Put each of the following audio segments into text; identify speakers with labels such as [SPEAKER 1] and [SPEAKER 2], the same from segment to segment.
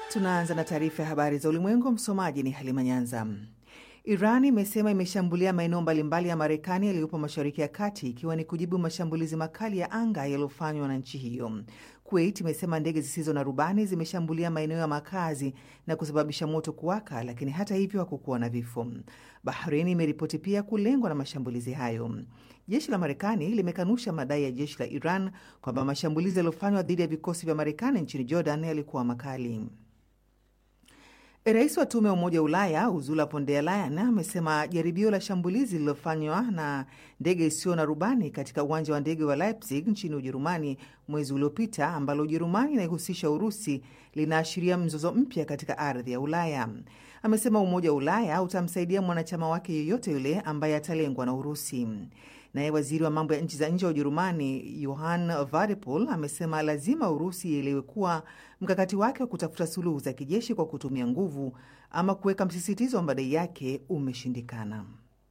[SPEAKER 1] Tunaanza na taarifa ya habari za ulimwengu. Msomaji ni Halima Nyanza. Iran imesema imeshambulia maeneo mbalimbali ya Marekani yaliyopo Mashariki ya Kati, ikiwa ni kujibu mashambulizi makali ya anga yaliyofanywa na nchi hiyo. Kuwait imesema ndege zisizo na rubani zimeshambulia maeneo ya makazi na kusababisha moto kuwaka, lakini hata hivyo hakukuwa na vifo. Bahrain imeripoti pia kulengwa na mashambulizi hayo. Jeshi la Marekani limekanusha madai ya jeshi la Iran kwamba mashambulizi yaliyofanywa dhidi ya vikosi vya Marekani nchini Jordan yalikuwa makali. Rais wa tume ya Umoja wa Ulaya Ursula von der Leyen amesema jaribio la shambulizi lililofanywa na ndege isiyo na rubani katika uwanja wa ndege wa Leipzig nchini Ujerumani mwezi uliopita, ambalo Ujerumani inaihusisha Urusi, linaashiria mzozo mpya katika ardhi ya Ulaya. Amesema Umoja wa Ulaya utamsaidia mwanachama wake yeyote yule ambaye atalengwa na Urusi. Naye waziri wa mambo ya nchi za nje wa Ujerumani Johann Wadephul amesema lazima Urusi ielewe kuwa mkakati wake wa kutafuta suluhu za kijeshi kwa kutumia nguvu ama kuweka msisitizo wa madai yake umeshindikana.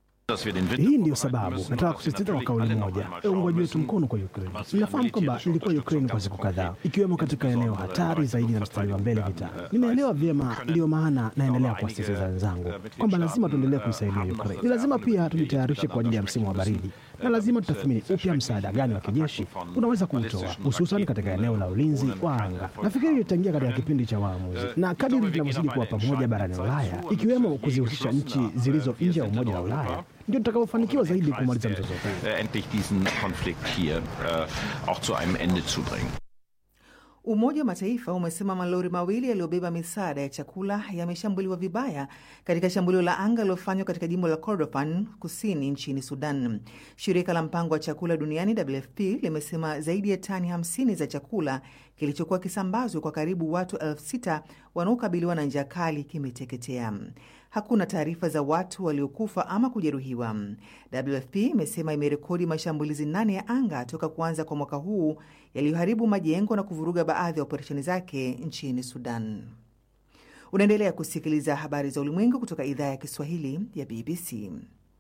[SPEAKER 2] Hii ndiyo sababu nataka kusisitiza kwa kauli moja uungwaji wetu mkono kwa Ukraine. Ninafahamu kwamba nilikuwa Ukraine kwa siku kadhaa, ikiwemo katika eneo hatari zaidi na mstari wa mbele vitani. Ninaelewa vyema, ndiyo maana naendelea kuwasisitiza wenzangu kwamba lazima tuendelee kuisaidia Ukraine. Ni lazima pia tujitayarishe kwa ajili ya msimu wa baridi, na lazima tutathmini upya msaada gani wa kijeshi unaweza kuutoa, hususan katika eneo la ulinzi wa anga. Nafikiri itaingia katika kipindi cha waamuzi, na kadiri tunavyozidi kuwa pamoja barani Ulaya, ikiwemo kuzihusisha nchi zilizo nje ya Umoja wa Ulaya ndio tutakaofanikiwa zaidi kumaliza mzozo huu.
[SPEAKER 3] endlich diesen Konflikt hier äh, auch zu einem Ende zu bringen.
[SPEAKER 1] Umoja wa Mataifa umesema malori mawili yaliyobeba misaada ya chakula yameshambuliwa vibaya katika shambulio la anga lilofanywa katika jimbo la Kordofan kusini nchini Sudan. Shirika la mpango wa chakula duniani WFP limesema zaidi ya tani 50 za chakula kilichokuwa kisambazwa kwa karibu watu elfu sita wanaokabiliwa na njaa kali kimeteketea. Hakuna taarifa za watu waliokufa ama kujeruhiwa. WFP imesema imerekodi mashambulizi nane ya anga toka kuanza kwa mwaka huu yaliyoharibu majengo na kuvuruga baadhi ya operesheni zake nchini Sudan. Unaendelea kusikiliza habari za ulimwengu kutoka idhaa ya Kiswahili ya BBC.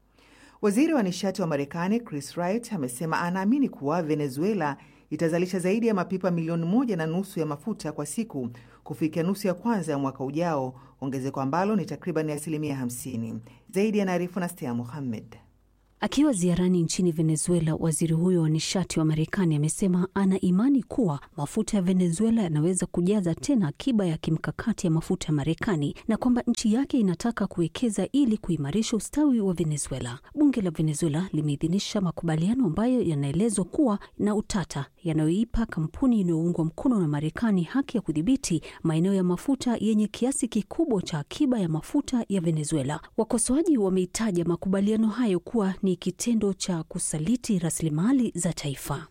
[SPEAKER 1] Waziri wa nishati wa Marekani Chris Wright amesema anaamini kuwa Venezuela itazalisha zaidi ya mapipa milioni moja na nusu ya mafuta kwa siku kufikia nusu ya kwanza ya mwaka ujao, ongezeko ambalo ni takriban asilimia 50. Zaidi anaarifu na Stea Muhammed.
[SPEAKER 4] Akiwa ziarani nchini Venezuela, waziri huyo wa nishati wa Marekani amesema ana imani kuwa mafuta ya Venezuela yanaweza kujaza tena akiba ya kimkakati ya mafuta ya Marekani na kwamba nchi yake inataka kuwekeza ili kuimarisha ustawi wa Venezuela. Bunge la Venezuela limeidhinisha makubaliano ambayo yanaelezwa kuwa na utata, yanayoipa kampuni inayoungwa mkono na Marekani haki ya kudhibiti maeneo ya mafuta yenye kiasi kikubwa cha akiba ya mafuta ya Venezuela. Wakosoaji wameitaja makubaliano hayo kuwa ni kitendo cha kusaliti rasilimali za taifa.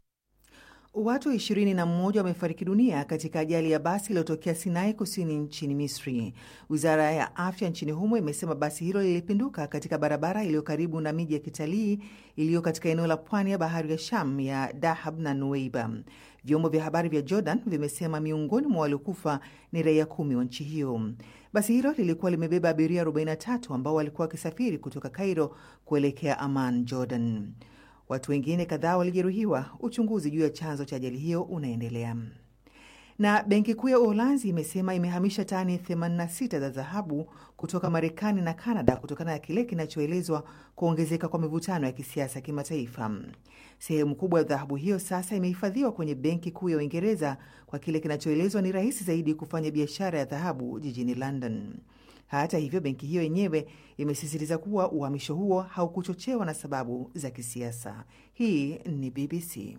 [SPEAKER 1] Watu 21 wamefariki dunia katika ajali ya basi iliyotokea Sinai kusini nchini Misri. Wizara ya afya nchini humo imesema basi hilo lilipinduka katika barabara iliyo karibu na miji ya kitalii iliyo katika eneo la pwani ya bahari ya Sham ya Dahab na Nuweiba. Vyombo vya habari vya Jordan vimesema miongoni mwa waliokufa ni raia kumi wa nchi hiyo. Basi hilo lilikuwa limebeba abiria 43 ambao walikuwa wakisafiri kutoka Cairo kuelekea Amman, Jordan. Watu wengine kadhaa walijeruhiwa. Uchunguzi juu ya chanzo cha ajali hiyo unaendelea. Na benki kuu ya Uholanzi imesema imehamisha tani 86 za dhahabu kutoka Marekani na Kanada kutokana na kile kinachoelezwa kuongezeka kwa mivutano ya kisiasa kimataifa. Sehemu kubwa ya dhahabu hiyo sasa imehifadhiwa kwenye benki kuu ya Uingereza kwa kile kinachoelezwa ni rahisi zaidi kufanya biashara ya dhahabu jijini London. Hata hivyo, benki hiyo yenyewe imesisitiza kuwa uhamisho huo haukuchochewa na sababu za kisiasa. Hii ni BBC.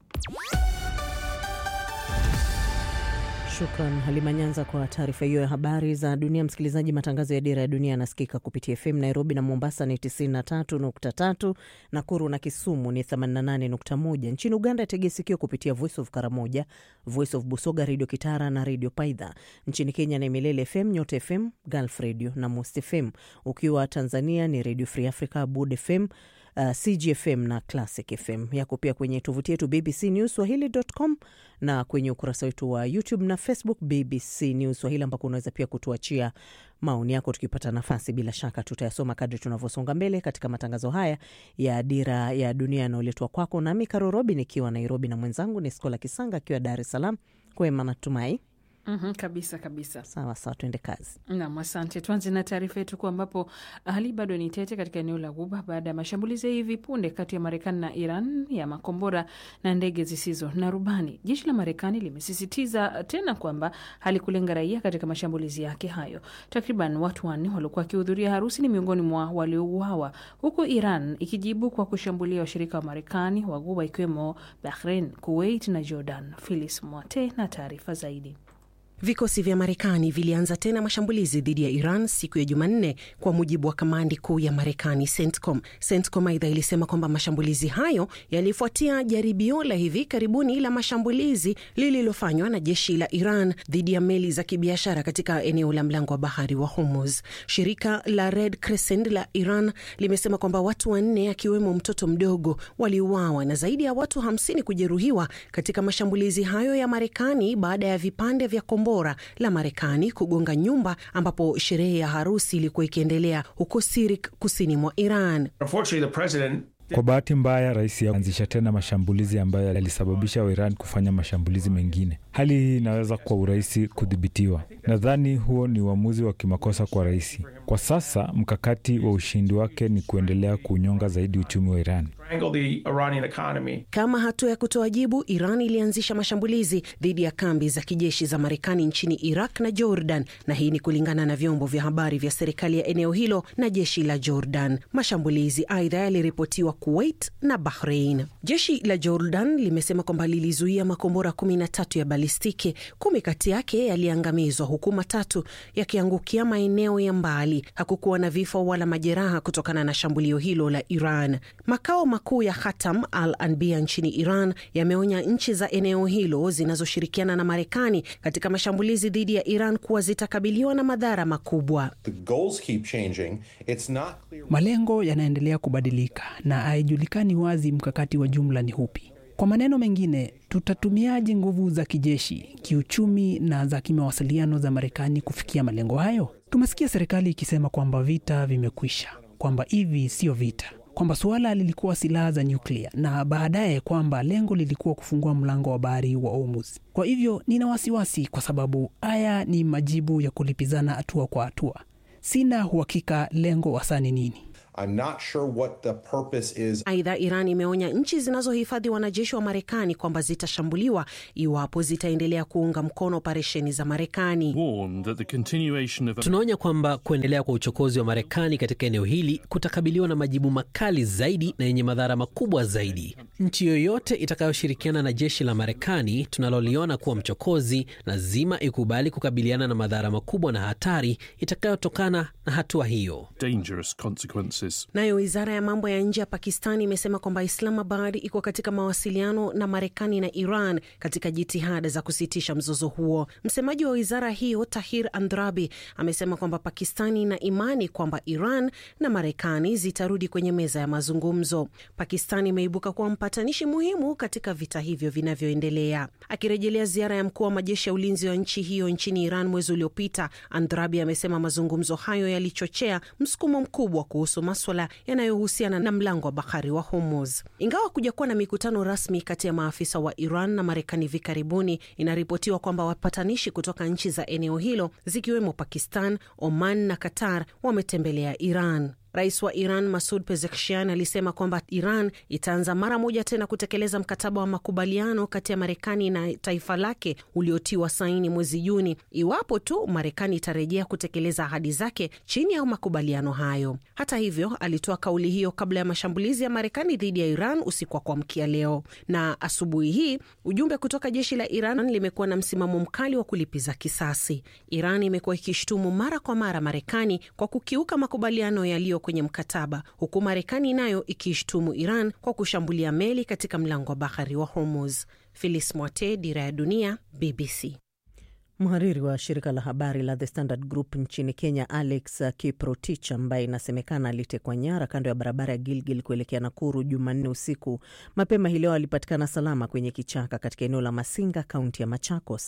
[SPEAKER 5] Shukran Halima Nyanza kwa taarifa hiyo ya habari za dunia. Msikilizaji, matangazo ya Dira ya Dunia yanasikika kupitia FM Nairobi na Mombasa ni 93.3, Nakuru na Kisumu ni 88.1. Nchini Uganda tegea sikio kupitia Voice of Karamoja, Voice of Busoga, Redio Kitara na Redio Paidha. Nchini Kenya ni Milele FM, Nyota FM, Gulf Radio na Most FM. Ukiwa Tanzania ni Redio Free Africa, Bud FM, Uh, CGFM na Classic FM. Yako pia kwenye tovuti yetu BBC News Swahili.com na kwenye ukurasa wetu wa YouTube na Facebook BBC News Swahili, ambako unaweza pia kutuachia maoni yako. Tukipata nafasi, bila shaka tutayasoma kadri tunavyosonga mbele katika matangazo haya ya Dira ya Dunia yanayoletwa kwako nami Karorobi nikiwa Nairobi na mwenzangu ni Skola Kisanga akiwa Dar es Salaam. Kwema natumai
[SPEAKER 6] Mhm, kabisa kabisa.
[SPEAKER 5] Sawa sawa, tuende kazi.
[SPEAKER 6] Nam, asante. Tuanze na taarifa yetu kuu ambapo hali bado ni tete katika eneo la Ghuba baada ya mashambulizi ya hivi punde kati ya Marekani na Iran ya makombora na ndege zisizo na rubani. Jeshi la Marekani limesisitiza tena kwamba halikulenga raia katika mashambulizi yake hayo. Takriban watu wanne waliokuwa wakihudhuria harusi ni miongoni mwa waliouawa, huku Iran ikijibu kwa kushambulia washirika wa Marekani wa Ghuba ikiwemo Bahrain, Kuwait na Jordan. Philis Mwate na taarifa zaidi.
[SPEAKER 7] Vikosi vya Marekani vilianza tena mashambulizi dhidi ya Iran siku ya Jumanne, kwa mujibu wa kamandi kuu ya Marekani, CENTCOM. CENTCOM aidha ilisema kwamba mashambulizi hayo yalifuatia jaribio la hivi karibuni la mashambulizi lililofanywa na jeshi la Iran dhidi ya meli za kibiashara katika eneo la mlango wa bahari wa Hormuz. Shirika la Red Crescent la Iran limesema kwamba watu wanne akiwemo mtoto mdogo waliuawa na zaidi ya watu hamsini kujeruhiwa katika mashambulizi hayo ya Marekani baada ya vipande vya kombora la Marekani kugonga nyumba ambapo sherehe ya harusi ilikuwa ikiendelea huko Sirik, kusini mwa Iran.
[SPEAKER 8] Kwa bahati mbaya, rais anzisha tena mashambulizi ambayo yalisababisha Iran kufanya mashambulizi mengine. Hali hii inaweza kwa urahisi kudhibitiwa. Nadhani huo ni uamuzi wa kimakosa kwa rais. Kwa sasa mkakati wa ushindi wake ni kuendelea kunyonga zaidi uchumi wa Iran.
[SPEAKER 7] Kama hatua ya kutoa jibu, Iran ilianzisha mashambulizi dhidi ya kambi za kijeshi za Marekani nchini Iraq na Jordan, na hii ni kulingana na vyombo vya habari vya serikali ya eneo hilo na jeshi la Jordan. Mashambulizi aidha yaliripotiwa Kuwait na Bahrain. Jeshi la Jordan limesema kwamba lilizuia makombora kumi na tatu ya balistiki, kumi kati yake yaliangamizwa huku matatu yakiangukia maeneo ya mbali. Hakukuwa na vifo wala majeraha kutokana na shambulio hilo la Iran. Makao makuu ya Khatam al Anbia nchini Iran yameonya nchi za eneo hilo zinazoshirikiana na Marekani katika mashambulizi dhidi ya Iran kuwa zitakabiliwa na madhara makubwa.
[SPEAKER 9] Malengo yanaendelea kubadilika na haijulikani wazi mkakati wa jumla ni upi. Kwa maneno mengine, tutatumiaje nguvu za kijeshi, kiuchumi na za kimawasiliano za Marekani kufikia malengo hayo? Tumesikia serikali ikisema kwamba vita vimekwisha, kwamba hivi sio vita kwamba suala lilikuwa silaha za nyuklia na baadaye kwamba lengo lilikuwa kufungua mlango wa bahari wa Hormuz. Kwa hivyo nina wasiwasi, kwa sababu haya ni majibu ya kulipizana hatua kwa hatua. Sina uhakika lengo hasa ni nini.
[SPEAKER 7] Sure aidha, Iran imeonya nchi zinazohifadhi wanajeshi wa Marekani kwamba zitashambuliwa iwapo zitaendelea kuunga mkono operesheni za Marekani.
[SPEAKER 10] of... tunaonya kwamba kuendelea kwa uchokozi wa Marekani katika eneo hili kutakabiliwa na majibu makali zaidi na yenye madhara makubwa zaidi. Nchi yoyote itakayoshirikiana na jeshi la Marekani tunaloliona kuwa mchokozi lazima ikubali kukabiliana na madhara makubwa na hatari itakayotokana na hatua hiyo.
[SPEAKER 7] Nayo wizara ya mambo ya nje ya Pakistani imesema kwamba Islamabad iko katika mawasiliano na Marekani na Iran katika jitihada za kusitisha mzozo huo. Msemaji wa wizara hiyo Tahir Andrabi amesema kwamba Pakistani ina imani kwamba Iran na Marekani zitarudi kwenye meza ya mazungumzo. Pakistani imeibuka kuwa mpatanishi muhimu katika vita hivyo vinavyoendelea. Akirejelea ziara ya mkuu wa majeshi ya ulinzi wa nchi hiyo nchini Iran mwezi uliopita, Andrabi amesema mazungumzo hayo yalichochea msukumo mkubwa kuhusu maswala yanayohusiana na mlango wa bahari wa Hormuz. Ingawa kuja kuwa na mikutano rasmi kati ya maafisa wa Iran na Marekani hivi karibuni, inaripotiwa kwamba wapatanishi kutoka nchi za eneo hilo zikiwemo Pakistan, Oman na Qatar wametembelea Iran. Rais wa Iran Masud Pezeshkian alisema kwamba Iran itaanza mara moja tena kutekeleza mkataba wa makubaliano kati ya Marekani na taifa lake uliotiwa saini mwezi Juni, iwapo tu Marekani itarejea kutekeleza ahadi zake chini ya makubaliano hayo. Hata hivyo, alitoa kauli hiyo kabla ya mashambulizi ya Marekani dhidi ya Iran usiku wa kuamkia leo. Na asubuhi hii ujumbe kutoka jeshi la Iran limekuwa na msimamo mkali wa kulipiza kisasi. Iran imekuwa ikishutumu mara kwa mara Marekani kwa kukiuka makubaliano yaliyo kwenye mkataba huku Marekani nayo ikiishtumu Iran kwa kushambulia meli katika mlango wa bahari wa Hormuz. Filis Mwate, Dira ya Dunia, BBC.
[SPEAKER 5] Mhariri wa shirika la habari la The Standard Group nchini Kenya, Alex Kiprotich, ambaye inasemekana alitekwa nyara kando ya barabara ya Gilgil kuelekea Nakuru Jumanne usiku mapema hii leo, alipatikana salama kwenye kichaka katika eneo la Masinga, kaunti ya Machakos.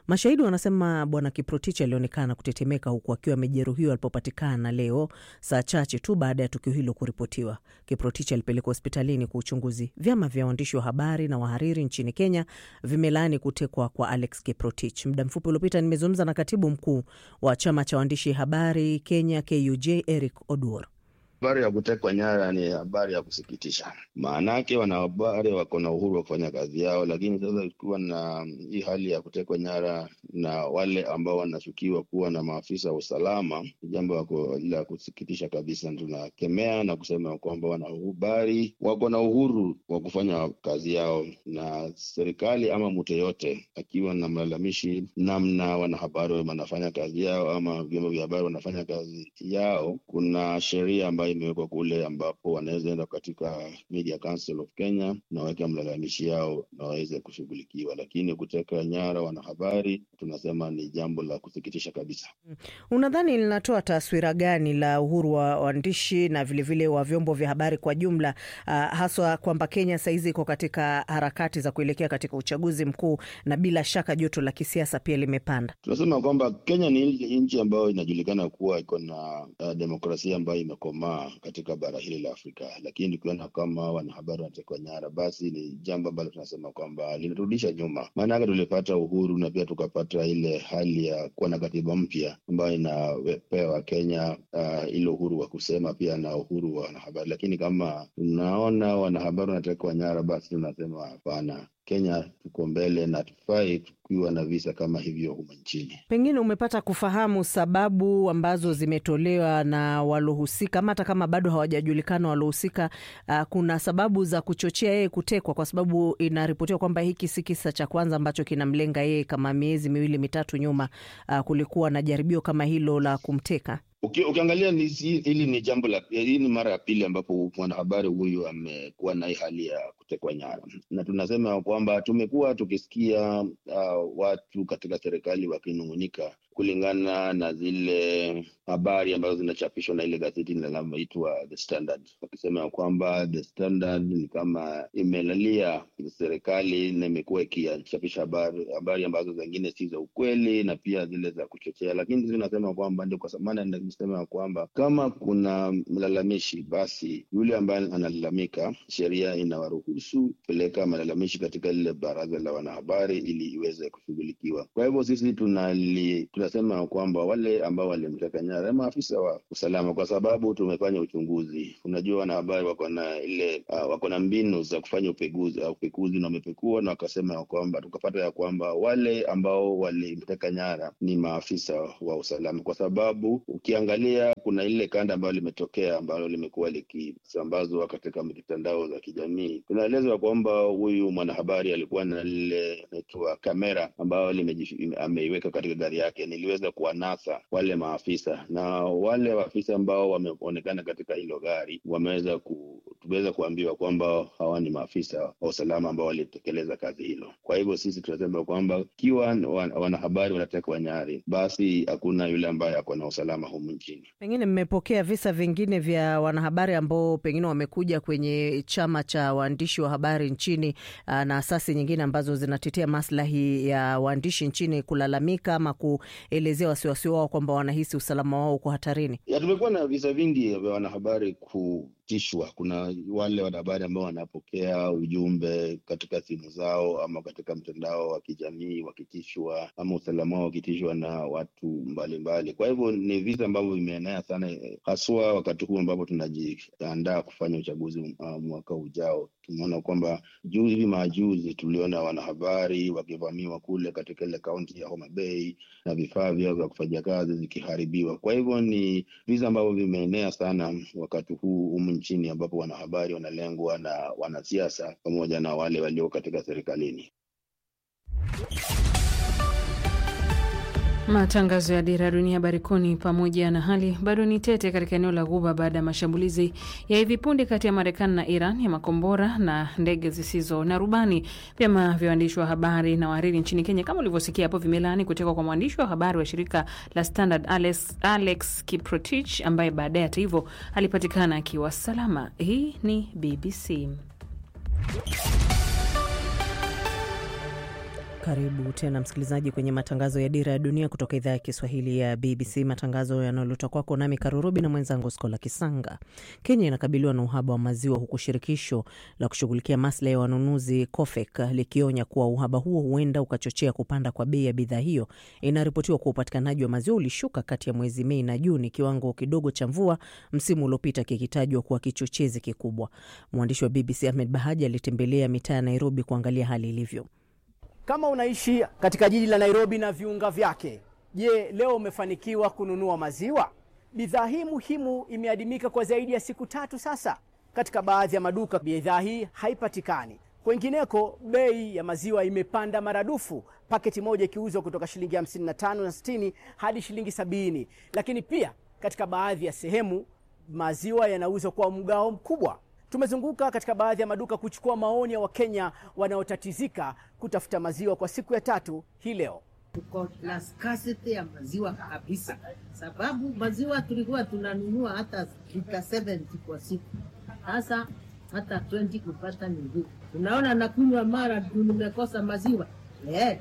[SPEAKER 5] Mashahidi wanasema bwana Kiprotich alionekana kutetemeka huku akiwa amejeruhiwa alipopatikana leo, saa chache tu baada ya tukio hilo kuripotiwa. Kiprotich alipelekwa hospitalini kwa uchunguzi. Vyama vya waandishi wa habari na wahariri nchini Kenya vimelaani kutekwa kwa Alex Kiprotich. Muda mfupi uliopita nimezungumza na katibu mkuu wa chama cha waandishi habari Kenya KUJ Eric Oduor.
[SPEAKER 11] Habari ya kutekwa nyara ni habari ya kusikitisha, maanake wanahabari wako na uhuru wa kufanya kazi yao, lakini sasa ikiwa na hii hali ya kutekwa nyara na wale ambao wanashukiwa kuwa na maafisa wa usalama, ni jambo la kusikitisha kabisa. Tunakemea na kusema kwamba wanahabari wako na uhuru wa kufanya kazi yao, na serikali ama mtu yeyote akiwa na malalamishi namna wanahabari wanafanya kazi yao ama vyombo vya habari wanafanya kazi yao, kuna sheria ambayo imewekwa kule ambapo wanaweza enda katika Media Council of Kenya na waweke mlalamishi yao na waweze kushughulikiwa, lakini kuteka nyara wanahabari tunasema ni jambo la kusikitisha kabisa.
[SPEAKER 5] Unadhani linatoa taswira gani la uhuru wa waandishi na vilevile vile wa vyombo vya habari kwa jumla, uh, haswa kwamba Kenya sahizi iko katika harakati za kuelekea katika uchaguzi mkuu na bila shaka joto la kisiasa pia limepanda?
[SPEAKER 11] Tunasema kwamba Kenya ni nchi ambayo inajulikana kuwa iko na uh, demokrasia ambayo imekomaa katika bara hili la Afrika, lakini tukiona kama wanahabari wanatekwa nyara, basi ni jambo ambalo tunasema kwamba linarudisha nyuma. Maanake tulipata uhuru na pia tukapata ile hali ya kuwa na katiba mpya ambayo inapewa Kenya uh, ile uhuru wa kusema pia na uhuru wa wanahabari, lakini kama tunaona wanahabari wanatekwa nyara, basi tunasema hapana. Kenya tuko mbele na tufai tukiwa na visa kama hivyo humu nchini.
[SPEAKER 5] Pengine umepata kufahamu sababu ambazo zimetolewa na walohusika, ama hata kama bado hawajajulikana walohusika. Uh, kuna sababu za kuchochea yeye kutekwa, kwa sababu inaripotiwa kwamba hiki si kisa cha kwanza ambacho kinamlenga yeye. Kama miezi miwili mitatu nyuma, uh, kulikuwa na jaribio kama hilo la kumteka.
[SPEAKER 11] Uki, ukiangalia hili ni jambo la hii ni mara ya pili ambapo mwanahabari huyu amekuwa na hii hali ya kutekwa nyara, na tunasema kwamba tumekuwa tukisikia uh, watu katika serikali wakinung'unika kulingana na zile habari ambazo zinachapishwa na ile gazeti linaloitwa The Standard, wakisema kwamba The Standard ni kama imelalia serikali na imekuwa ikichapisha habari habari ambazo zingine si za ukweli na pia zile za kuchochea, lakini sisi tunasema kwamba ndio kwa maana nimesema kwamba kama kuna mlalamishi, basi yule ambaye analalamika, sheria inawaruhusu kupeleka malalamishi katika lile baraza la wanahabari ili iweze kushughulikiwa. Kwa hivyo sisi tunali tunasema kwamba wale ambao walimteka nyara maafisa wa usalama, kwa sababu tumefanya uchunguzi. Unajua, wanahabari wako na ile uh, wako na mbinu za kufanya upekuzi uh, upekuzi na wamepekua na wakasema ya kwamba tukapata ya kwamba wale ambao walimteka nyara ni maafisa wa usalama, kwa sababu ukiangalia kuna ile kanda ambayo limetokea ambalo limekuwa likisambazwa katika mitandao za kijamii. Tunaelezwa kwamba huyu mwanahabari alikuwa na lile inaitwa kamera ambayo ameiweka katika gari yake niliweza kuwanasa wale maafisa na wale maafisa ambao wameonekana katika hilo gari wameweza ku, tumeweza kuambiwa kwamba hawa ni maafisa wa usalama ambao walitekeleza kazi hilo. Kwa hivyo sisi tunasema kwamba ikiwa wanahabari wanatekwa nyara, basi hakuna yule ambaye ako na usalama humu nchini.
[SPEAKER 5] Pengine mmepokea visa vingine vya wanahabari ambao pengine wamekuja kwenye chama cha waandishi wa habari nchini na asasi nyingine ambazo zinatetea maslahi ya waandishi nchini kulalamika ama kuelezea wasiwasi wao kwamba wanahisi usalama wao uko hatarini?
[SPEAKER 11] Ya, tumekuwa na visa vingi vya wanahabari kutishwa. Kuna wale wanahabari ambao wanapokea ujumbe katika simu zao ama katika mtandao wa kijamii wakitishwa, ama usalama wao wakitishwa na watu mbalimbali mbali. Kwa hivyo ni visa ambavyo vimeenea sana, haswa wakati huu ambapo tunajiandaa kufanya uchaguzi uh, mwaka ujao. Tumeona kwamba juzi hivi majuzi tuliona wanahabari wakivamiwa kule katika ile kaunti ya Homa Bay na vifaa vyao vya kufanya kazi zikiharibiwa. Kwa hivyo ni visa ambavyo vimeenea sana wakati huu humu nchini, ambapo wanahabari wanalengwa na wanasiasa pamoja na wale walio katika serikalini.
[SPEAKER 6] Matangazo ya Dira ya Dunia Habari Kuu ni pamoja na hali bado ni tete katika eneo la Ghuba baada ya mashambulizi ya hivi punde kati ya Marekani na Iran ya makombora na ndege zisizo na rubani. Vyama vya waandishi wa habari na wahariri nchini Kenya, kama ulivyosikia hapo, vimelaani kutekwa kwa mwandishi wa habari wa shirika la Standard Alex, Alex Kiprotich ambaye baadaye hata hivyo alipatikana akiwa salama. Hii ni BBC.
[SPEAKER 5] Karibu tena msikilizaji kwenye matangazo ya Dira ya Dunia kutoka idhaa ya Kiswahili ya BBC, matangazo yanayoletwa kwako nami Karurubi na mwenzangu Skola Kisanga. Kenya inakabiliwa na uhaba wa maziwa, huku shirikisho la kushughulikia maslahi ya wanunuzi COFEK likionya kuwa uhaba huo huenda ukachochea kupanda kwa bei ya bidhaa hiyo. Inaripotiwa kuwa upatikanaji wa maziwa ulishuka kati ya mwezi Mei na Juni, kiwango kidogo cha mvua msimu uliopita kikitajwa kuwa kichochezi kikubwa. Mwandishi wa BBC Ahmed Bahaji alitembelea mitaa ya Nairobi kuangalia hali ilivyo.
[SPEAKER 12] Kama unaishi katika jiji la Nairobi na viunga vyake, je, leo umefanikiwa kununua maziwa? Bidhaa hii muhimu imeadimika kwa zaidi ya siku tatu sasa. Katika baadhi ya maduka bidhaa hii haipatikani. Kwengineko bei ya maziwa imepanda maradufu, paketi moja ikiuzwa kutoka shilingi 55 na 60 hadi shilingi sabini. Lakini pia katika baadhi ya sehemu maziwa yanauzwa kwa mgao mkubwa. Tumezunguka katika baadhi ya maduka kuchukua maoni ya Wakenya wanaotatizika kutafuta maziwa kwa siku ya tatu hii leo.
[SPEAKER 13] Tuko na scarcity ya maziwa kabisa, sababu maziwa tulikuwa tunanunua hata lita 70 kwa siku, sasa hata 20 kupata ni ngumu. Unaona, nakunywa mara tu nimekosa maziwa yeah.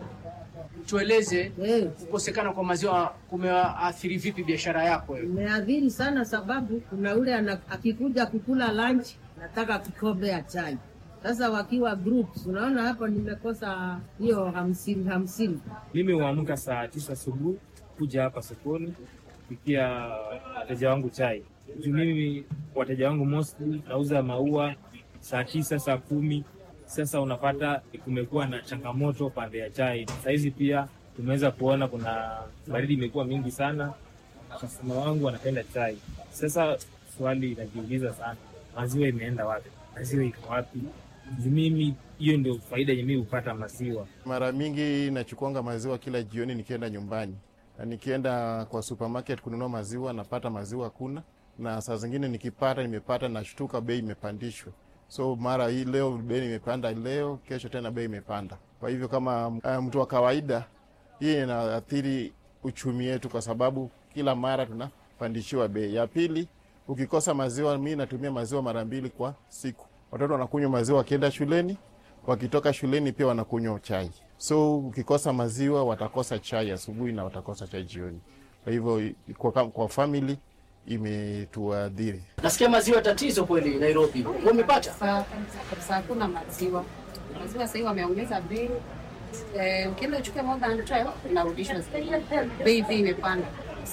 [SPEAKER 12] Tueleze kukosekana kwa maziwa kumeathiri vipi biashara yako?
[SPEAKER 13] Imeathiri sana, sababu kuna ule akikuja kukula lunch nataka kikombe ya chai. Sasa wakiwa groups, unaona hapo nimekosa hiyo hamsini hamsini.
[SPEAKER 14] Mimi huamka saa tisa asubuhi kuja hapa sokoni kupikia wateja wangu chai. Juu mimi wateja wangu mostly nauza maua saa tisa saa kumi. Sasa unapata kumekuwa na changamoto pande ya chai. Sahizi pia tumeweza kuona kuna baridi imekuwa mingi sana, kasema wangu wanapenda chai. Sasa swali inajiuliza sana maziwa imeenda wapi? Maziwa iko wapi? Mimi hiyo ndio faida yenye mimi hupata maziwa.
[SPEAKER 15] Mara mingi nachukuanga maziwa kila jioni nikienda nyumbani, na nikienda kwa supermarket kununua maziwa napata maziwa kuna, na saa zingine nikipata nimepata nashtuka bei imepandishwa. So mara hii leo bei imepanda, leo kesho tena bei imepanda. Kwa hivyo kama uh, mtu wa kawaida, hii inaathiri uchumi wetu, kwa sababu kila mara tunapandishiwa bei. Ya pili ukikosa maziwa, mi natumia maziwa mara mbili kwa siku. Watoto wanakunywa maziwa wakienda shuleni, wakitoka shuleni pia wanakunywa chai. So ukikosa maziwa, watakosa chai asubuhi na watakosa chai jioni. Kwa hivyo kwa, kwa family imetuadhiri.
[SPEAKER 12] Nasikia maziwa tatizo kweli Nairobi, umepata
[SPEAKER 16] kabisa? Hakuna maziwa, maziwa sahii wameongeza bei. Eh, ukienda uchukue more than 12 unarudishwa bei, bei imepanda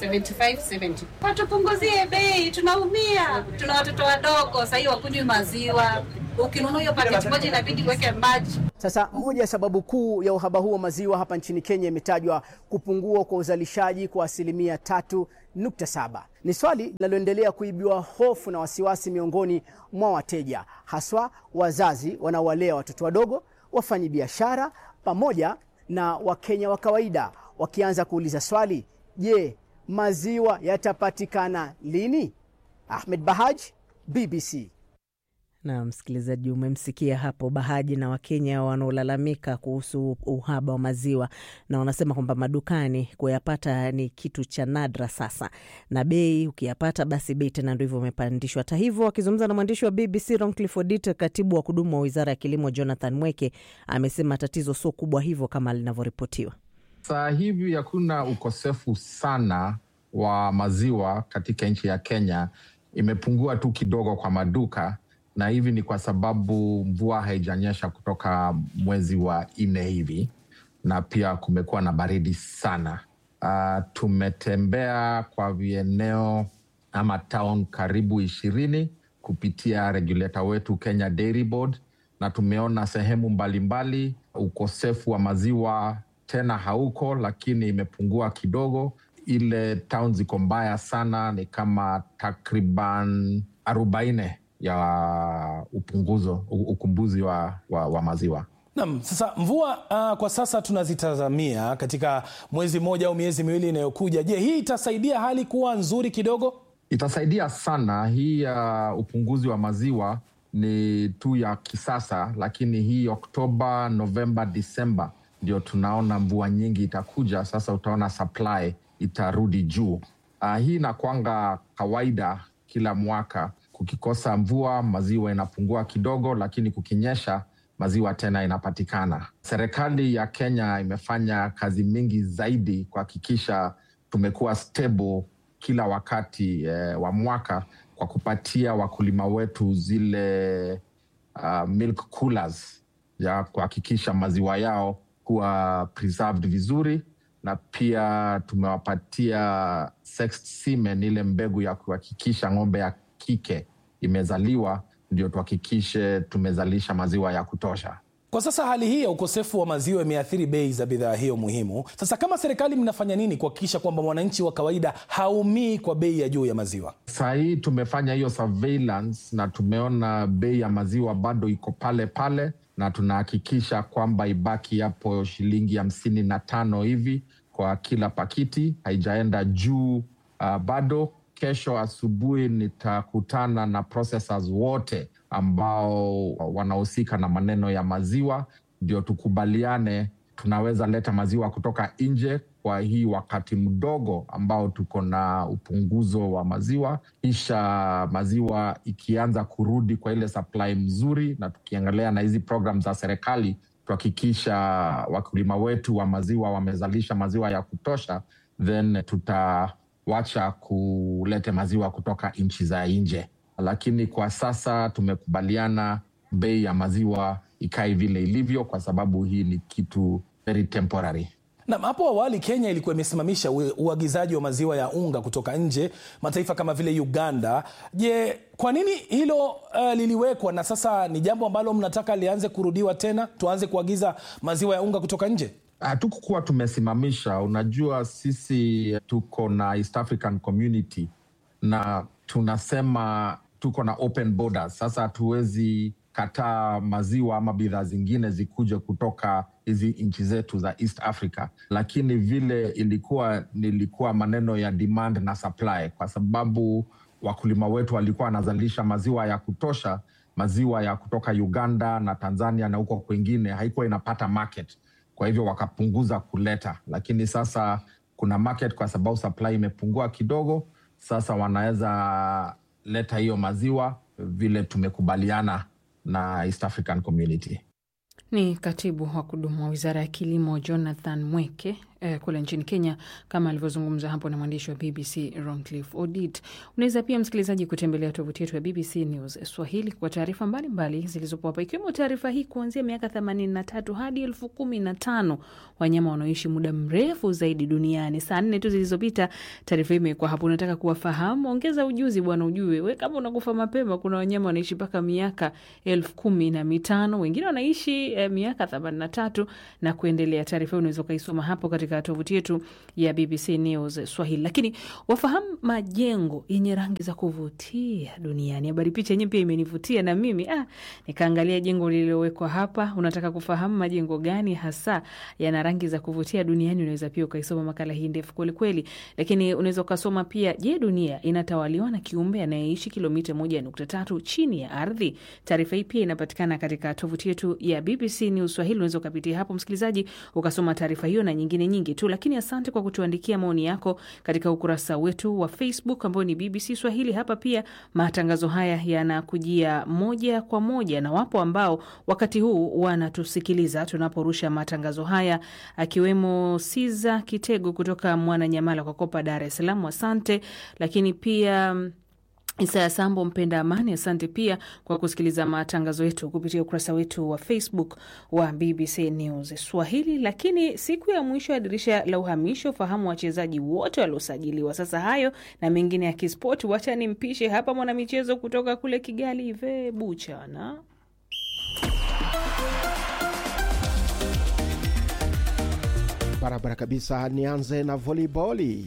[SPEAKER 16] 75 70. Watupunguzie bei, tunaumia. Tuna watoto wadogo sahii wakunywi maziwa, ukinunua hiyo paketi moja inabidi uweke maji.
[SPEAKER 12] Sasa moja ya sababu kuu ya uhaba huu wa maziwa hapa nchini Kenya imetajwa kupungua kwa uzalishaji kwa asilimia tatu nukta saba. Ni swali linaloendelea kuibiwa hofu na wasiwasi miongoni mwa wateja, haswa wazazi wanaowalea watoto wadogo, wafanyi biashara pamoja na Wakenya wa kawaida, wakianza kuuliza swali, je, maziwa yatapatikana lini? Ahmed Bahaj, BBC.
[SPEAKER 5] Na msikilizaji, umemsikia hapo Bahaji na Wakenya wanaolalamika kuhusu uhaba wa maziwa, na wanasema kwamba madukani kuyapata ni kitu cha nadra sasa, na bei ukiyapata, basi bei tena ndo hivyo umepandishwa. Hata hivyo, wakizungumza na mwandishi wa BBC Roncliffe Odit, katibu wa kudumu wa wizara ya kilimo Jonathan Mweke amesema tatizo sio kubwa hivyo kama linavyoripotiwa.
[SPEAKER 17] Saa hivi hakuna ukosefu sana wa maziwa katika nchi ya Kenya, imepungua tu kidogo kwa maduka na hivi ni kwa sababu mvua haijanyesha kutoka mwezi wa nne hivi, na pia kumekuwa na baridi sana. Uh, tumetembea kwa vieneo ama town karibu ishirini kupitia regulator wetu Kenya Dairy Board, na tumeona sehemu mbalimbali mbali, ukosefu wa maziwa tena hauko, lakini imepungua kidogo. Ile town ziko mbaya sana ni kama takriban arobaini ya upunguzo ukumbuzi wa, wa, wa maziwa.
[SPEAKER 18] Naam, sasa mvua uh, kwa sasa tunazitazamia katika mwezi mmoja au miezi miwili inayokuja. Je, hii itasaidia hali kuwa nzuri kidogo?
[SPEAKER 17] Itasaidia sana. Hii ya uh, upunguzi wa maziwa ni tu ya kisasa, lakini hii Oktoba, Novemba, Disemba ndio tunaona mvua nyingi itakuja. Sasa utaona supply itarudi juu. Uh, hii inakwanga kawaida kila mwaka. Kukikosa mvua maziwa inapungua kidogo, lakini kukinyesha maziwa tena inapatikana. Serikali ya Kenya imefanya kazi mingi zaidi kuhakikisha tumekuwa stable kila wakati eh, wa mwaka kwa kupatia wakulima wetu zile uh, milk coolers ya kuhakikisha maziwa yao kuwa preserved vizuri, na pia tumewapatia sexed semen, ile mbegu ya kuhakikisha ng'ombe ya kike imezaliwa, ndio tuhakikishe tumezalisha maziwa ya kutosha.
[SPEAKER 18] Kwa sasa hali hii ya ukosefu wa maziwa imeathiri bei za bidhaa hiyo muhimu. Sasa kama serikali, mnafanya nini kuhakikisha kwamba mwananchi wa kawaida haumii kwa bei ya juu ya maziwa?
[SPEAKER 17] Saa hii tumefanya hiyo surveillance na tumeona bei ya maziwa bado iko pale pale, na tunahakikisha kwamba ibaki hapo shilingi hamsini na tano hivi kwa kila pakiti, haijaenda juu uh, bado. Kesho asubuhi nitakutana na processors wote ambao wanahusika na maneno ya maziwa, ndio tukubaliane tunaweza leta maziwa kutoka nje kwa hii wakati mdogo ambao tuko na upunguzo wa maziwa, kisha maziwa ikianza kurudi kwa ile supply mzuri, na tukiangalia na hizi program za serikali tuhakikisha wakulima wetu wa maziwa wamezalisha maziwa ya kutosha, then tutawacha kulete maziwa kutoka nchi za nje lakini kwa sasa tumekubaliana bei ya maziwa ikae vile ilivyo, kwa sababu hii ni kitu very temporary.
[SPEAKER 18] Nam, hapo awali Kenya ilikuwa imesimamisha uagizaji wa maziwa ya unga kutoka nje, mataifa kama vile Uganda. Je, kwa nini hilo uh, liliwekwa na sasa ni jambo ambalo mnataka lianze kurudiwa tena, tuanze kuagiza maziwa ya unga kutoka nje?
[SPEAKER 17] Hatukukuwa tumesimamisha. Unajua, sisi tuko na East African Community na tunasema tuko na open borders. Sasa hatuwezi kataa maziwa ama bidhaa zingine zikuje kutoka hizi nchi zetu za East Africa, lakini vile ilikuwa nilikuwa maneno ya demand na supply, kwa sababu wakulima wetu walikuwa wanazalisha maziwa ya kutosha. Maziwa ya kutoka Uganda na Tanzania na huko kwingine haikuwa inapata market, kwa hivyo wakapunguza kuleta, lakini sasa kuna market kwa sababu supply imepungua kidogo. Sasa wanaweza leta hiyo maziwa vile tumekubaliana na East African Community.
[SPEAKER 6] Ni katibu wa kudumu wa wizara ya kilimo Jonathan Mweke eh, kule nchini Kenya, kama alivyozungumza hapo na mwandishi wa BBC Roncliffe Odit. Unaweza pia msikilizaji kutembelea tovuti yetu ya BBC News Swahili kwa taarifa mbalimbali zilizopo hapa, ikiwemo taarifa hii kuanzia miaka 83 hadi elfu kumi na tano wanyama wanaoishi muda mrefu zaidi duniani. Saa nne tu zilizopita taarifa hii imekuwa hapo. Unataka kuwafahamu? Ongeza ujuzi bwana, ujue we kama unakufa mapema. Kuna wanyama wanaishi mpaka miaka elfu kumi na mitano wengine wanaishi eh, miaka 83 na kuendelea. Taarifa hii unaweza ukaisoma hapo katika tovuti yetu ya BBC News Swahili. Lakini wafahamu majengo yenye rangi za kuvutia duniani. Habari picha yenyewe pia imenivutia na mimi ah, nikaangalia jengo lililowekwa hapa. Unataka kufahamu majengo gani hasa yana rangi za kuvutia duniani? Unaweza pia ukaisoma makala hii ndefu kwelikweli, lakini unaweza ukasoma pia, je, dunia inatawaliwa na kiumbe anayeishi kilomita moja nukta tatu chini ya ardhi? Taarifa hii pia inapatikana katika tovuti yetu ya BBC News Swahili. Unaweza ukapitia hapo msikilizaji, ukasoma taarifa hiyo na nyingine nyingi tu, lakini asante kwa kutuandikia maoni yako katika ukurasa wetu wa Facebook ambao ni BBC Swahili. Hapa pia matangazo haya yanakujia moja kwa moja, na wapo ambao wakati huu wanatusikiliza tunaporusha matangazo haya, akiwemo Siza Kitego kutoka Mwananyamala kwa Kopa, Dar es Salaam. Asante, lakini pia Isaya Sambo mpenda amani, asante pia kwa kusikiliza matangazo yetu kupitia ukurasa wetu wa Facebook wa BBC News Swahili. Lakini siku ya mwisho ya dirisha la uhamisho, fahamu wachezaji wote waliosajiliwa. Sasa hayo na mengine ya kispoti, wacha nimpishe hapa mwanamichezo kutoka kule Kigali, Ive Buchana.
[SPEAKER 19] Barabara kabisa. Nianze na voliboli.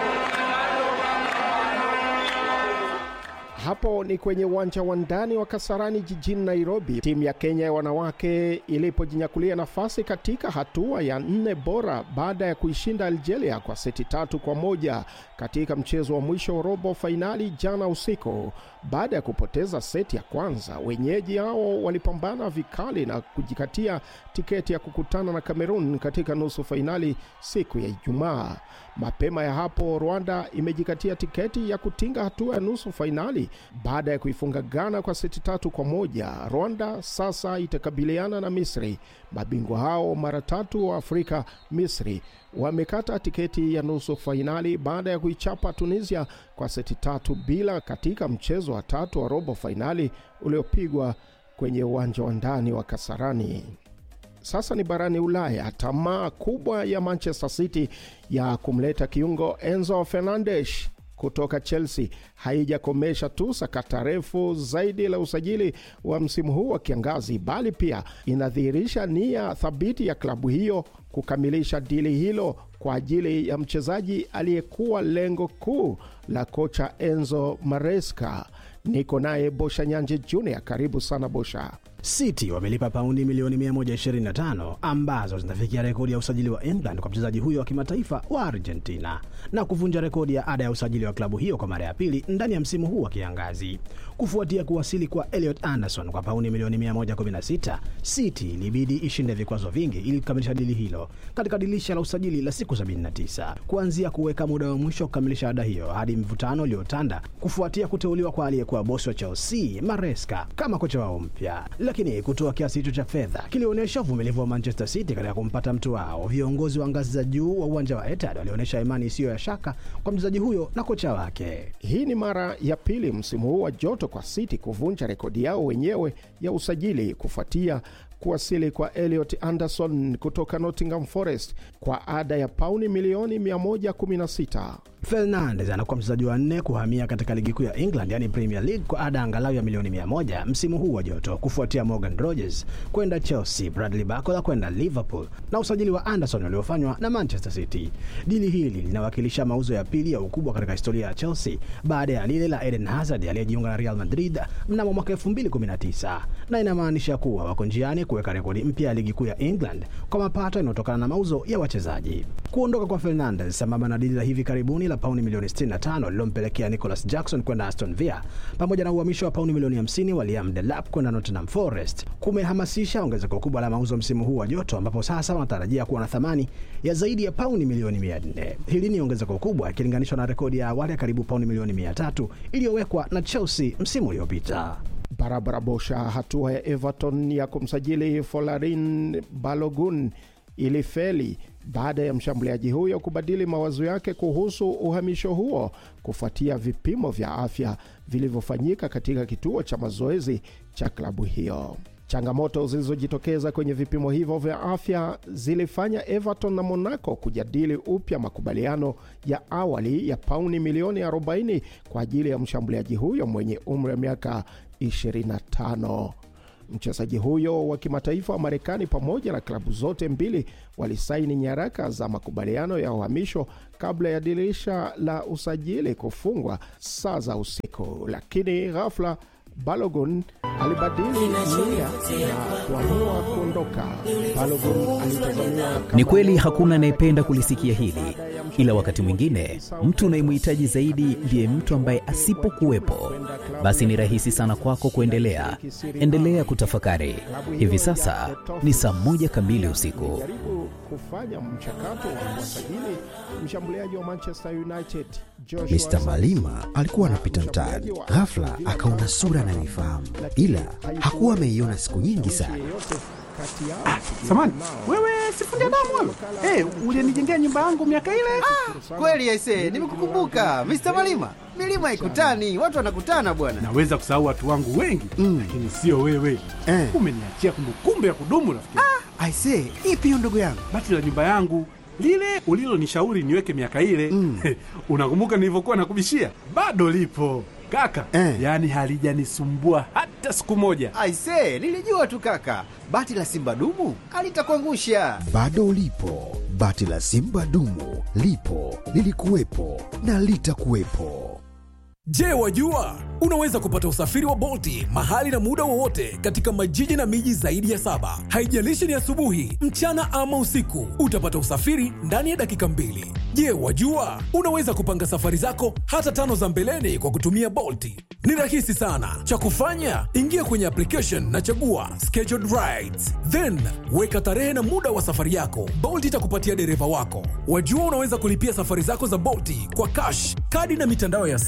[SPEAKER 19] Hapo ni kwenye uwanja wa ndani wa Kasarani jijini Nairobi, timu ya Kenya ya wanawake ilipojinyakulia nafasi katika hatua ya nne bora baada ya kuishinda Algeria kwa seti tatu kwa moja katika mchezo wa mwisho wa robo fainali jana usiku. Baada ya kupoteza seti ya kwanza, wenyeji hao walipambana vikali na kujikatia tiketi ya kukutana na Cameroon katika nusu fainali siku ya Ijumaa. Mapema ya hapo, Rwanda imejikatia tiketi ya kutinga hatua ya nusu fainali Misri baada ya kuifunga Ghana kwa seti tatu kwa moja. Rwanda sasa itakabiliana na Misri. Mabingwa hao mara tatu wa Afrika, Misri wamekata tiketi ya nusu fainali baada ya kuichapa Tunisia kwa seti tatu bila katika mchezo wa tatu wa robo fainali uliopigwa kwenye uwanja wa ndani wa Kasarani. Sasa ni barani Ulaya. Tamaa kubwa ya Manchester City ya kumleta kiungo Enzo Fernandes kutoka Chelsea haijakomesha tu sakata refu zaidi la usajili wa msimu huu wa kiangazi, bali pia inadhihirisha nia thabiti ya klabu hiyo kukamilisha dili hilo kwa ajili ya mchezaji aliyekuwa lengo kuu la kocha Enzo Maresca. Niko naye Bosha Nyanje Junior. Karibu sana Bosha.
[SPEAKER 2] City wamelipa paundi milioni 125 ambazo zinafikia rekodi ya usajili wa England kwa mchezaji huyo wa kimataifa wa Argentina na kuvunja rekodi ya ada ya usajili wa klabu hiyo kwa mara ya pili ndani ya msimu huu wa kiangazi. Kufuatia kuwasili kwa Elliot Anderson kwa paundi milioni 116, City ilibidi ishinde vikwazo vingi ili kukamilisha dili hilo katika dirisha la usajili la siku 79, kuanzia kuweka muda wa mwisho wa kukamilisha ada hiyo hadi mvutano uliotanda kufuatia kuteuliwa kwa aliyekuwa bosi wa Chelsea Maresca kama kocha wao mpya lakini kutoa kiasi hicho cha fedha kilionyesha uvumilivu wa Manchester City katika kumpata mtu wao. Viongozi wa ngazi za juu wa uwanja wa Etihad walionyesha imani isiyo ya shaka kwa mchezaji huyo na kocha wake.
[SPEAKER 19] Hii ni mara ya pili msimu huu wa joto kwa City kuvunja rekodi yao wenyewe ya usajili kufuatia kuwasili kwa Elliot Anderson kutoka Nottingham Forest kwa ada ya pauni milioni 116.
[SPEAKER 2] Fernandes anakuwa mchezaji wa nne kuhamia katika ligi kuu ya England yani Premier League kwa ada angalau ya milioni 100 msimu huu wa joto, kufuatia Morgan Rogers kwenda Chelsea, Bradley Barcola kwenda Liverpool na usajili wa Anderson uliofanywa na Manchester City. Dili hili linawakilisha mauzo ya pili ya ukubwa katika historia ya Chelsea baada ya lile la Eden Hazard aliyejiunga na Real Madrid mnamo mwaka 2019 na inamaanisha kuwa wako njiani kuweka rekodi mpya ya ligi kuu ya England kwa mapato yanayotokana na mauzo ya wachezaji. Kuondoka kwa Fernandes sambamba na dili la hivi karibuni la pauni milioni 65 lilompelekea Nicholas Jackson kwenda Aston Villa pamoja na uhamisho wa pauni milioni 50 wa Liam Delap kwenda Nottingham Forest kumehamasisha ongezeko kubwa la mauzo msimu huu wa joto, ambapo sasa wanatarajia kuwa na thamani ya zaidi ya pauni milioni 400. Hili ni ongezeko kubwa ikilinganishwa na rekodi ya awali ya karibu pauni milioni 300 iliyowekwa na Chelsea msimu uliopita.
[SPEAKER 19] Barabara Bosha. Hatua ya Everton ya kumsajili Folarin Balogun ilifeli baada ya mshambuliaji huyo kubadili mawazo yake kuhusu uhamisho huo kufuatia vipimo vya afya vilivyofanyika katika kituo cha mazoezi cha klabu hiyo. Changamoto zilizojitokeza kwenye vipimo hivyo vya afya zilifanya Everton na Monaco kujadili upya makubaliano ya awali ya pauni milioni 40 kwa ajili ya mshambuliaji huyo mwenye umri wa miaka 25. Mchezaji huyo wa kimataifa wa Marekani pamoja na klabu zote mbili walisaini nyaraka za makubaliano ya uhamisho kabla ya dirisha la usajili kufungwa saa za usiku, lakini ghafla Balogun alibadili nia na kuamua kuondoka. Balogun alitazamiwa
[SPEAKER 20] Ni kweli hakuna anayependa kulisikia hili, ila wakati mwingine mtu unayemhitaji zaidi ndiye mtu ambaye asipokuwepo, basi ni rahisi sana kwako kuendelea. Endelea kutafakari. Hivi sasa ni saa moja kamili usiku.
[SPEAKER 19] jaribu kufanya mchakato wa kuwasajili mshambuliaji wa Manchester United
[SPEAKER 21] Mr. Malima alikuwa anapita mtaani, ghafla akaona sura anayoifahamu, ila hakuwa ameiona siku nyingi sana.
[SPEAKER 22] Samani, wewe sifundi damu wewe. Eh, ulinijengea nyumba yangu miaka ile.
[SPEAKER 23] Kweli aise, nimekukumbuka Mr. Malima. Milima ikutani, watu wanakutana bwana.
[SPEAKER 22] Naweza kusahau watu wangu wengi mm, lakini sio wewe eh. Umeniachia kumbukumbu ya kudumu rafiki.
[SPEAKER 23] Ah, aise, ipi hiyo ndugu yangu?
[SPEAKER 22] Bati la nyumba yangu lile ulilonishauri niweke miaka ile mm. Unakumbuka nilivyokuwa nakubishia? Bado lipo kaka eh. Yaani halijanisumbua hata siku moja.
[SPEAKER 23] Aise, nilijua tu kaka, bati la simba dumu alitakuangusha.
[SPEAKER 21] Bado ulipo, bati la simba dumu lipo, lilikuwepo na litakuwepo.
[SPEAKER 18] Je, wajua unaweza kupata usafiri wa Bolti mahali na muda wowote katika majiji na miji zaidi ya saba. Haijalishi ni asubuhi, mchana ama usiku, utapata usafiri ndani ya dakika mbili. Je, wajua unaweza kupanga safari zako hata tano za mbeleni kwa kutumia Bolti? Ni rahisi sana. Cha kufanya, ingia kwenye application na chagua scheduled rides, then weka tarehe na muda wa safari yako. Bolt itakupatia dereva wako. Wajua unaweza kulipia safari zako za Bolti kwa cash, kadi na mitandao ya simu.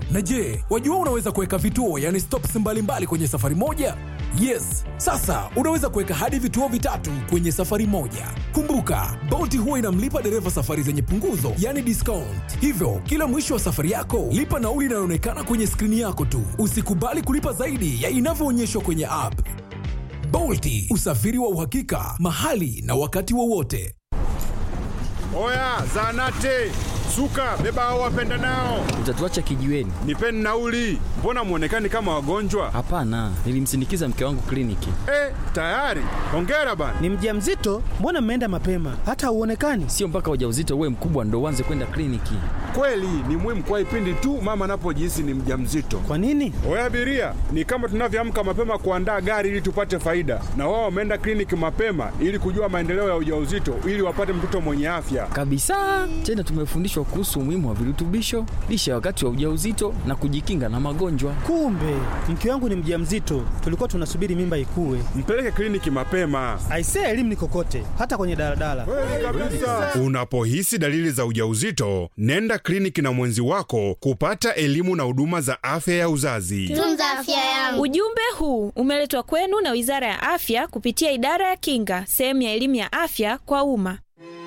[SPEAKER 1] Na je, wajua unaweza kuweka vituo yani stops mbalimbali mbali kwenye safari moja? Yes, sasa unaweza kuweka hadi vituo vitatu kwenye safari moja. Kumbuka, Bolt huwa inamlipa dereva safari zenye punguzo, yani discount. Hivyo, kila mwisho wa safari yako, lipa nauli inayoonekana kwenye skrini yako tu. Usikubali kulipa zaidi ya inavyoonyeshwa kwenye app. Bolti, usafiri wa uhakika, mahali na wakati wowote.
[SPEAKER 3] Oya, zanate suka, beba hao wapenda nao,
[SPEAKER 4] Utatuacha kijiweni?
[SPEAKER 3] nipeni nauli. Mbona mwonekani kama wagonjwa?
[SPEAKER 4] Hapana, nilimsindikiza mke wangu kliniki.
[SPEAKER 3] Eh, tayari. Hongera bana.
[SPEAKER 24] Ni mjamzito? Mbona mmeenda mapema? Hata hauonekani.
[SPEAKER 4] Sio mpaka ujauzito uwe mkubwa ndo uanze kwenda kliniki.
[SPEAKER 3] Kweli ni muhimu kwa ipindi tu mama anapojihisi ni mjamzito.
[SPEAKER 24] Kwa nini?
[SPEAKER 3] Oya abiria, ni kama tunavyoamka mapema kuandaa gari ili tupate faida, na wao wameenda kliniki mapema ili kujua maendeleo ya ujauzito ili wapate mtoto mwenye afya.
[SPEAKER 4] Kabisa. Tena tumefundishwa kuhusu umuhimu wa virutubisho, lishe ya wakati wa ujauzito na kujikinga na magonjwa.
[SPEAKER 24] Kumbe mke wangu ni mjamzito, tulikuwa tunasubiri mimba ikue.
[SPEAKER 3] Mpeleke kliniki mapema.
[SPEAKER 24] Aisee, elimu ni kokote, hata kwenye daladala.
[SPEAKER 3] Unapohisi dalili za ujauzito, nenda kliniki na mwenzi wako kupata elimu na huduma za afya ya uzazi.
[SPEAKER 25] Tunza afya yangu. Ujumbe huu umeletwa kwenu na Wizara ya Afya kupitia Idara ya Kinga, sehemu ya elimu ya afya kwa umma.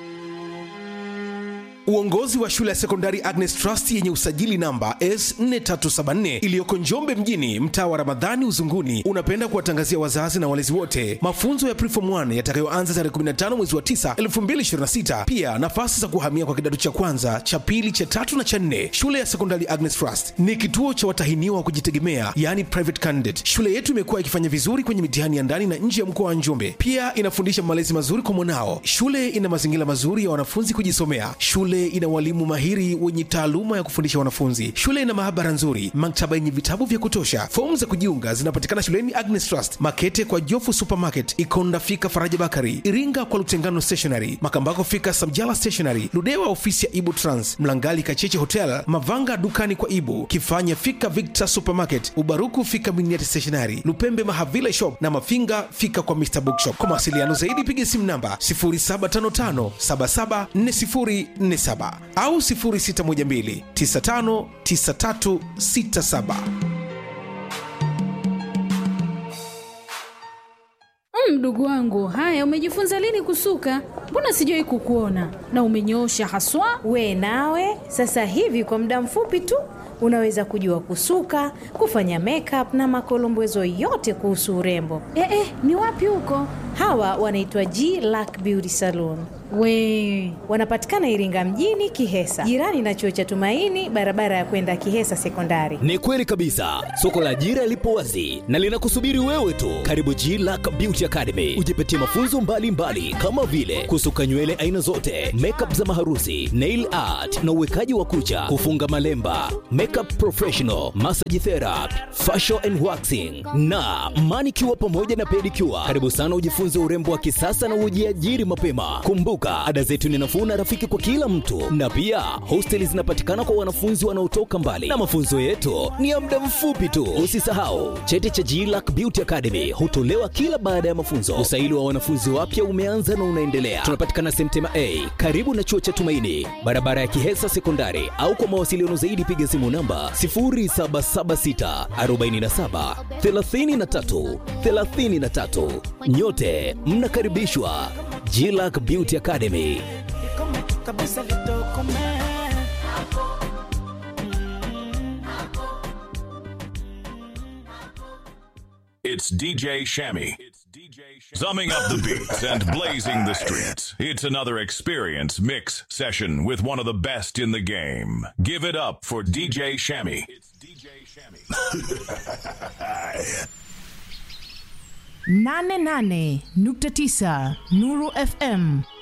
[SPEAKER 18] Uongozi wa shule ya sekondari Agnes Trust yenye usajili namba S4374 iliyoko Njombe mjini, mtaa wa Ramadhani Uzunguni, unapenda kuwatangazia wazazi na walezi wote mafunzo ya Preform 1 yatakayoanza tarehe 15 mwezi wa 9 2026. Pia nafasi za kuhamia kwa kidato cha kwanza, cha pili, cha tatu na cha nne. Shule ya sekondari Agnes Trust ni kituo cha watahiniwa wa kujitegemea, yani private candidate. Shule yetu imekuwa ikifanya vizuri kwenye mitihani ya ndani na nje ya mkoa wa Njombe. Pia inafundisha malezi mazuri kwa mwanao. Shule ina mazingira mazuri ya wanafunzi kujisomea. Shule ina walimu mahiri wenye taaluma ya kufundisha wanafunzi. Shule ina maabara nzuri, maktaba yenye vitabu vya kutosha. Fomu za kujiunga zinapatikana shuleni Agnes Trust, Makete kwa Jofu Supermarket, Ikonda fika Faraja Bakari, Iringa kwa Lutengano Stationery, Makambako fika Samjala Stationery, Ludewa ofisi ya Ibu Trans, Mlangali Kacheche Hotel, Mavanga dukani kwa Ibu, Kifanya fika Victor Supermarket, Ubaruku fika Miniati Stationery, Lupembe Mahavila Shop na Mafinga fika kwa Mr Bookshop. Kwa mawasiliano zaidi piga simu namba 0755 774047 au 0612 959367.
[SPEAKER 26] Mdogo wangu, haya, umejifunza lini kusuka? Mbona sijawahi kukuona na umenyoosha haswa.
[SPEAKER 27] We nawe sasa hivi kwa muda mfupi tu unaweza kujua kusuka, kufanya makeup na makolombezo yote kuhusu urembo.
[SPEAKER 26] Eh, eh, ni wapi huko?
[SPEAKER 27] Hawa wanaitwa G Lack Beauty Salon.
[SPEAKER 26] We
[SPEAKER 27] Wanapatikana Iringa mjini Kihesa, jirani na chuo cha Tumaini, barabara ya kwenda Kihesa Sekondari.
[SPEAKER 28] Ni kweli kabisa, soko la ajira lipo wazi na linakusubiri wewe tu. Karibu G Lack Beauty Academy, ujipatie mafunzo mbalimbali mbali, kama vile kusuka nywele aina zote, makeup za maharusi, nail art na uwekaji wa kucha, kufunga malemba, makeup professional, massage therapy, facial and waxing na manicure pamoja na pedicure. Karibu sana ujifunze urembo wa kisasa na ujiajiri mapema. Kumbuka, ada zetu ni nafuu na rafiki kwa kila mtu, na pia hosteli zinapatikana kwa wanafunzi wanaotoka mbali, na mafunzo yetu ni ya muda mfupi tu. Usisahau cheti cha GLAC Beauty Academy hutolewa kila baada ya mafunzo. Usaili wa wanafunzi wapya umeanza na unaendelea. Tunapatikana Semtema A karibu na chuo cha Tumaini, barabara ya Kihesa Sekondari, au kwa mawasiliano zaidi piga simu namba 0776 47 33 33. Nyote mnakaribishwa GLAC Beauty Academy.
[SPEAKER 29] kabisa litokome
[SPEAKER 30] It's DJ Shammy. Summing up the beats and blazing the streets. It's another experience mix session with one of the best in the game. Give it up for DJ Shammy.
[SPEAKER 31] nane nane nukta tisa Nuru FM